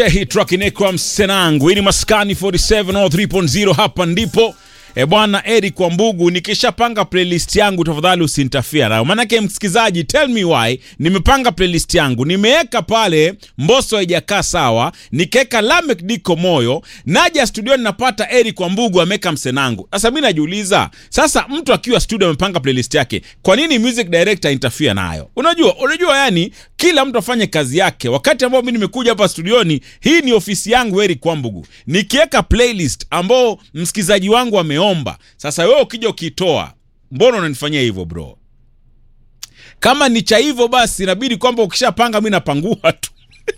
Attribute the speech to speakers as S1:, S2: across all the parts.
S1: Hii track inaitwa Msenangu. Hii ni Maskani 47 au 3.0 hapa ndipo. E bwana Eric Wambugu, nikishapanga playlist yangu tafadhali usinitafia nayo. Maanake msikizaji, tell me why, nimepanga playlist yangu, nimeweka pale Mbosso haijakaa sawa, nikaweka Lamek Diko moyo, naja studioni napata Eric Wambugu ameweka Msenangu. Sasa mimi najiuliza, sasa mtu akiwa studio amepanga playlist yake, kwa nini music director interfere nayo? Unajua, unajua yani kila mtu afanye kazi yake. Wakati ambao mimi nimekuja hapa studioni, hii ni ofisi yangu Eric Wambugu, nikiweka playlist ambao msikizaji wangu ameomba. Sasa wewe ukija ukitoa, mbona unanifanyia hivyo bro? Kama ni cha hivyo basi inabidi kwamba ukishapanga mi napangua tu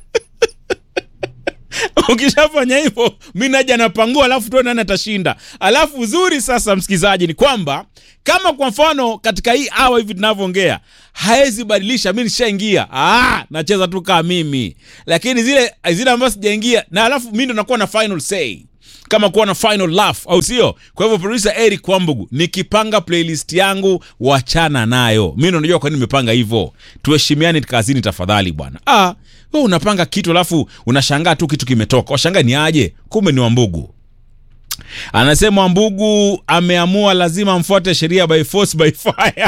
S1: ukishafanya hivyo mi naja napangua, alafu tuone nani atashinda. Alafu uzuri sasa, msikizaji, ni kwamba kama kwa mfano katika hii awa hivi tunavyoongea haezi badilisha, mi nishaingia, ah, nacheza tu kaa mimi, lakini zile zile ambazo sijaingia na alafu mi ndo nakuwa na final say kama kuwa na final laugh au sio? Kwa hivyo producer Eric Wambugu, nikipanga playlist yangu wachana nayo. Mimi ndo najua kwa nini nimepanga hivyo. Tuheshimiane kazini tafadhali bwana. Ah, wewe unapanga kitu alafu unashangaa tu kitu kimetoka. Washangaa ni aje? Kumbe ni Wambugu. Anasema Wambugu ameamua lazima mfuate sheria by force by fire.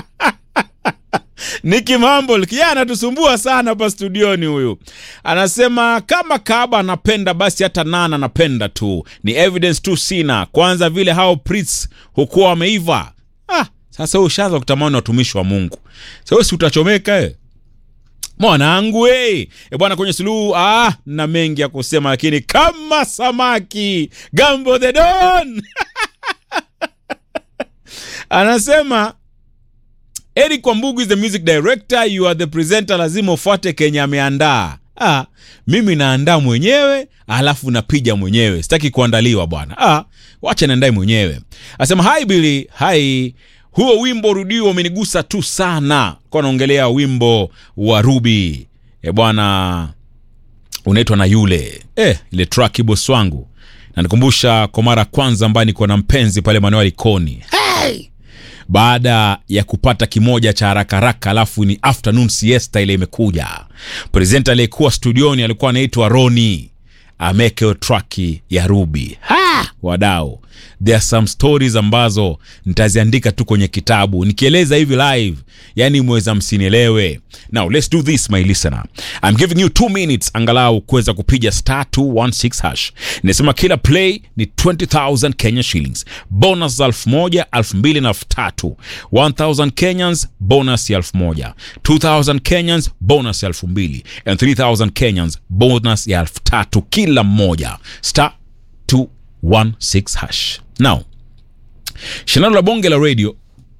S1: Niki Mambo kijana anatusumbua sana hapa studioni. Huyu anasema kama Kaba anapenda basi hata Nana anapenda tu, ni evidence tu sina. Kwanza vile hao priests hukuwa wameiva. Ah, sasa wewe ushaanza kutamani watumishi wa Mungu, sasa si utachomeka eh? Mwanangu eh, e bwana, kwenye suluhu ah, na mengi ya kusema, lakini kama samaki Gambo the Don anasema Eric Wambugu is the music director, you are the presenter, lazima ufuate Kenya ameandaa. Ah, mimi naandaa mwenyewe alafu napija mwenyewe, sitaki kuandaliwa bwana. Ah, wacha niandae mwenyewe. Asema hi Billy, hi huo wimbo rudio umenigusa tu sana, kwa naongelea wimbo wa Ruby e bwana, unaitwa na yule eh, ile track boss wangu, na nikumbusha kwa mara ya kwanza ambaye niko na mpenzi pale maeneo ya Likoni hey! baada ya kupata kimoja cha haraka haraka, alafu ni afternoon siesta ile imekuja. Presenta aliyekuwa studioni alikuwa anaitwa Roni amekeo traki ya Ruby. Ha! Wadau, there are some stories ambazo nitaziandika tu kwenye kitabu nikieleza hivi live, yani mweza msinielewe. Now let's do this my listener, I'm giving you two minutes angalau kuweza kupiga star 216 hash. Inasema kila play ni 20000 Kenya shillings, bonus za elfu moja elfu mbili na elfu tatu 1000 Kenyans bonus ya elfu moja 2000 Kenyans bonus ya elfu mbili and 3000 Kenyans bonus ya elfu tatu kila mmoja star 216 hash. Now, shindano la bonge la radio,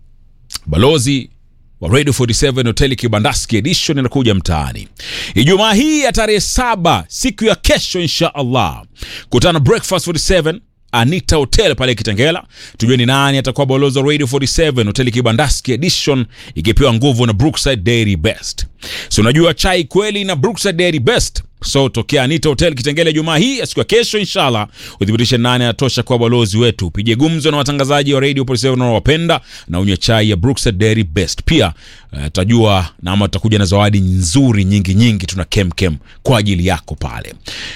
S1: balozi wa Radio 47 hoteli Kibandaski edition inakuja mtaani Ijumaa hii ya tarehe saba, siku ya kesho insha Allah. Kutana breakfast 47 Anita Hotel pale Kitengela, tujue ni nani atakuwa balozi wa Radio 47 hoteli Kibandaski edition, ikipewa nguvu na Brookside Dairy Best. So unajua chai kweli na Brookside Dairy Best. So tokea Anita Hotel Kitengela Jumaa hii siku ya kesho inshallah, uthibitishe nani anatosha kuwa balozi wetu. Pige gumzo na watangazaji wa Radio 47 unaowapenda na unywe chai ya Brookside Dairy Best. Pia tutajua uh, na ama tutakuja na zawadi nzuri nyingi nyingi, tuna kem kem kwa ajili yako pale.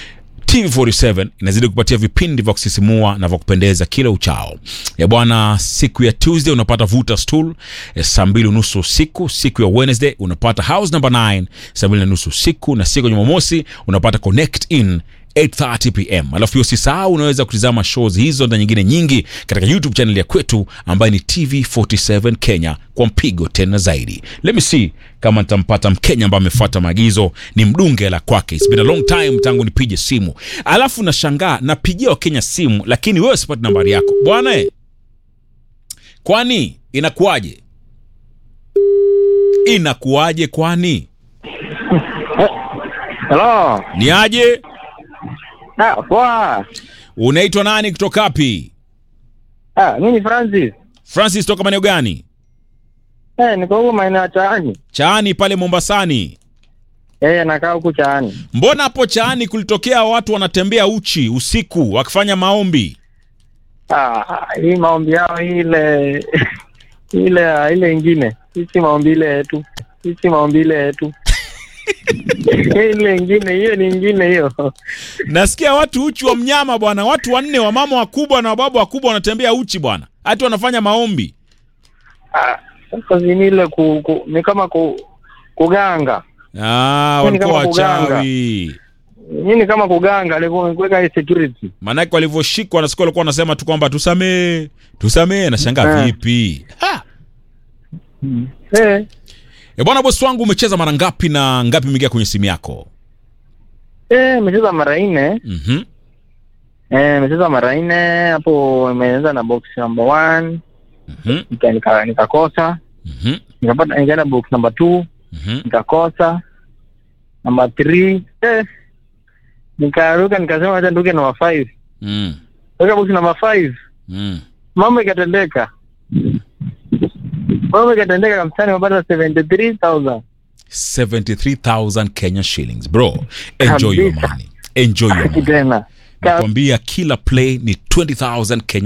S1: TV47 inazidi kupatia vipindi vya kusisimua na vya kupendeza kila uchao. Ya bwana, siku ya Tuesday unapata Vuta Stool saa mbili unusu usiku. Siku ya Wednesday unapata House number 9 saa mbili na nusu usiku, na siku ya Jumamosi unapata Connect in 8:30 pm. Alafu pia usisahau unaweza kutizama shows hizo na nyingine nyingi katika YouTube channel ya kwetu ambayo ni TV47 Kenya kwa mpigo tena zaidi. Let me see kama nitampata Mkenya ambaye amefuata maagizo ni mdunge la kwake. It's been a long time tangu nipige simu. Alafu nashangaa napigia Wakenya simu lakini wewe sipati nambari yako. Bwana eh. Kwani inakuwaje? Inakuwaje kwani?
S2: Hello.
S1: Ni aje?
S2: Ah, poa.
S1: Unaitwa nani kutoka wapi?
S2: Ah, mimi ni Francis.
S1: Francis toka maeneo gani?
S2: Eh, niko huko maeneo ya Chaani.
S1: Chaani pale Mombasani.
S2: Eh, nakaa huku Chaani.
S1: Mbona hapo Chaani kulitokea watu wanatembea uchi usiku wakifanya maombi?
S2: Ah, hii maombi yao ile ile ile ingine. Sisi maombi ile yetu. Sisi maombi ile yetu. ile ingine hiyo ni ingine hiyo
S1: nasikia watu uchi wa mnyama bwana watu wanne wamama wakubwa na wababa wakubwa wanatembea uchi bwana hati wanafanya maombi
S2: Ah, sasa ni ile ku, ku, ni kama ku, kuganga
S1: ah,
S2: Yaani
S1: walikuwa
S2: kama kuganga.
S1: wachawi
S2: hii ni kama kuganga alikuwa kuweka hii security
S1: maanake walivyoshikwa nasikia walikuwa wanasema tu kwamba tusamee tusamee nashangaa
S2: Eh.
S1: vipi ha!
S2: eh
S1: e bwana bosi wangu umecheza mara ngapi na ngapi imeingia kwenye simu yako
S2: eh imecheza mara nne
S1: mm-hmm.
S2: eh imecheza mara nne hapo imeanza na box number one
S1: Mm-hmm.
S2: nika- nika- nikakosa
S1: Mm-hmm.
S2: nikapata nikaenda box number two
S1: Mm-hmm.
S2: nikakosa number three eh nikaruka nikasema acha nduke number five
S1: Mm.
S2: weka box number five
S1: Mm.
S2: mambo ikatendeka mambo ikatendeka kabisa nimepata 73000
S1: 73000 Kenya shillings bro enjoy your
S2: Kabisa.
S1: money enjoy your money
S2: tena
S1: nakwambia kila play ni 20000 Kenya